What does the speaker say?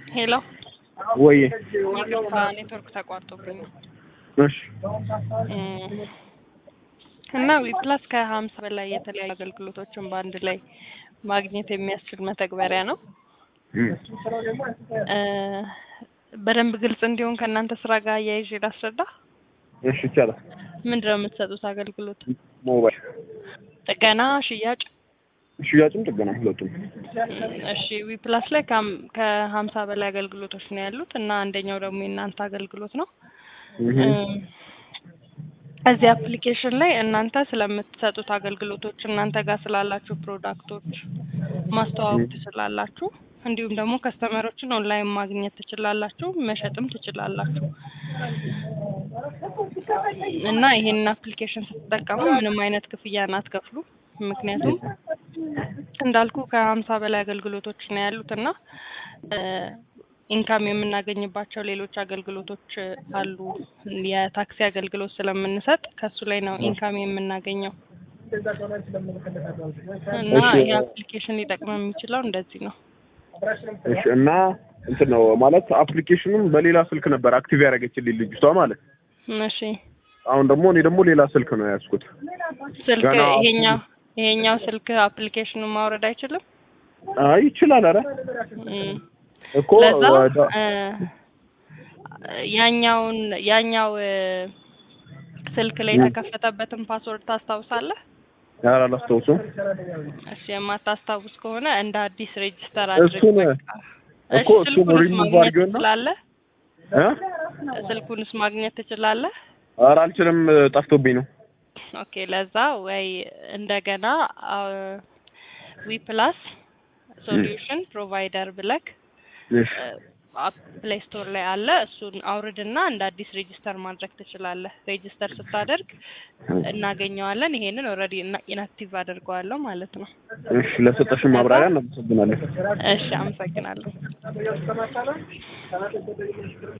ሄሎ ወይ ይቅርታ ኔትወርክ ተቋርጦብኝ ነው። እሺ እና ዊፕላስ ከሀምሳ በላይ የተለያዩ አገልግሎቶችን በአንድ ላይ ማግኘት የሚያስችል መተግበሪያ ነው። እም፣ እ በደንብ ግልጽ እንዲሆን ከእናንተ ስራ ጋር አያይዤ ላስረዳ። እሺ ይቻላል። ምንድን ነው የምትሰጡት አገልግሎት? ሞባይል ጥገና፣ ሽያጭ? ሽያጭም ጥገና ሁለቱም። እሺ ዊፕላስ ላይ ከሀም- ከሀምሳ በላይ አገልግሎቶች ነው ያሉት እና አንደኛው ደግሞ የእናንተ አገልግሎት ነው። እህ እም፣ እዚህ አፕሊኬሽን ላይ እናንተ ስለምትሰጡት አገልግሎቶች እናንተ ጋር ስላላችሁ ፕሮዳክቶች ማስተዋወቅ ትችላላችሁ። እንዲሁም ደግሞ ከስተመሮችን ኦንላይን ማግኘት ትችላላችሁ፣ መሸጥም ትችላላችሁ። እና ይሄንን አፕሊኬሽን ስትጠቀሙ ምንም አይነት ክፍያን አትከፍሉ። ምክንያቱም እንዳልኩ ከሀምሳ በላይ አገልግሎቶች ነው ያሉት እና ኢንካም የምናገኝባቸው ሌሎች አገልግሎቶች አሉ። የታክሲ አገልግሎት ስለምንሰጥ ከሱ ላይ ነው ኢንካም የምናገኘው እና እሺ። ይህ አፕሊኬሽን ሊጠቅም የሚችለው እንደዚህ ነው። እሺ እና እንትን ነው ማለት አፕሊኬሽኑም በሌላ ስልክ ነበር አክቲቭ ያደረገችልኝ ልጅቷ ማለት እሺ አሁን ደግሞ እኔ ደግሞ ሌላ ስልክ ነው የያዝኩት። ስልክ ገና ይሄኛው ይሄኛው ስልክ አፕሊኬሽኑን ማውረድ አይችልም። አይ ይችላል። ኧረ እም፣ እኮ ለዛ ወደ- እ፣ ያኛውን ያኛው እ፣ ስልክ ላይ የተከፈተበትን ፓስወርድ ታስታውሳለህ? ኧረ አላስታውሱም። እሺ የማታስታውስ ከሆነ እንደ አዲስ ሬጅስተር አድርግ። እሱን በቃ። እሺ እኮ እሱን ስልኩንስ ሪሙቭ ማግኘት አድርጌውና ትችላለህ? እ ስልኩንስ ማግኘት ትችላለህ? ኧረ አልችልም፣ ጠፍቶብኝ ነው። ኦኬ ለዛ ወይ እንደገና ዊ ፕላስ ሶሉሽን ፕሮቫይደር ብለክ እሺ ፕሌይ ስቶር ላይ አለ። እሱን አውርድና እንደ አዲስ ሬጅስተር ማድረግ ትችላለህ። ሬጅስተር ስታደርግ እናገኘዋለን። ይሄንን ኦልሬዲ ኢንአክቲቭ አድርገዋለሁ ማለት ነው። እሺ ለሰጠሽን ማብራሪያ እናመሰግናለን። እሺ አመሰግናለሁ።